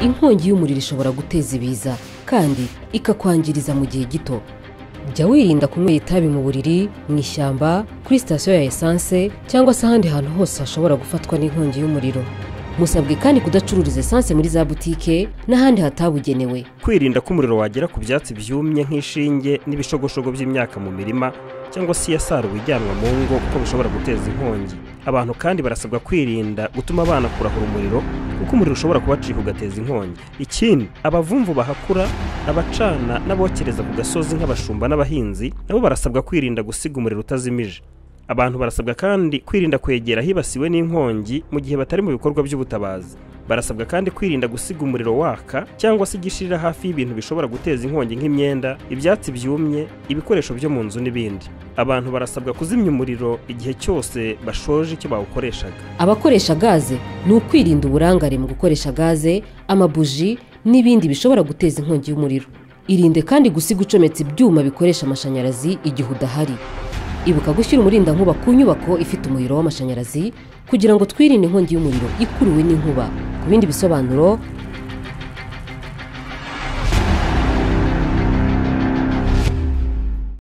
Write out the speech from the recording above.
inkongi y'umuriro ishobora guteza ibiza kandi ikakwangiriza mu gihe gito jya wirinda kunywera itabi mu buriri mu ishyamba kuri sitasiyo ya esanse cyangwa se ahandi hantu hose hashobora gufatwa n'inkongi y'umuriro musabwe kandi kudacururiza esanse muri za butike n'ahandi hatabugenewe kwirinda ko umuriro wagera ku byatsi byumye nk'ishinge n'ibishogoshogo by'imyaka mu mirima cyangwa se iyasaruwe ijyanwa mu ngo kuko bishobora guteza inkongi abantu kandi barasabwa kwirinda gutuma abana kurahura umuriro kuko umuriro ushobora kubacika ugateza inkongi ikindi abavumvu bahakura abacana n'abokereza ku gasozi nk'abashumba n'abahinzi nabo barasabwa kwirinda gusiga umuriro utazimije abantu barasabwa kandi kwirinda kwegera hibasiwe n'inkongi mu gihe batari mu bikorwa by'ubutabazi barasabwa kandi kwirinda gusiga umuriro waka cyangwa se igishirira hafi y'ibintu bishobora guteza inkongi nk'imyenda ibyatsi byumye ibikoresho byo mu nzu n'ibindi abantu barasabwa kuzimya umuriro igihe cyose bashoje icyo bawukoreshaga abakoresha gaze ni ukwirinda uburangare mu gukoresha gaze amabuji n'ibindi bishobora guteza inkongi y'umuriro irinde kandi gusiga ucometse ibyuma bikoresha amashanyarazi igihe udahari ibuka gushyira umurindankuba ku nyubako ifite umuriro w'amashanyarazi kugira ngo twirinde inkongi y'umuriro ikuruwe n'inkuba ku bindi bisobanuro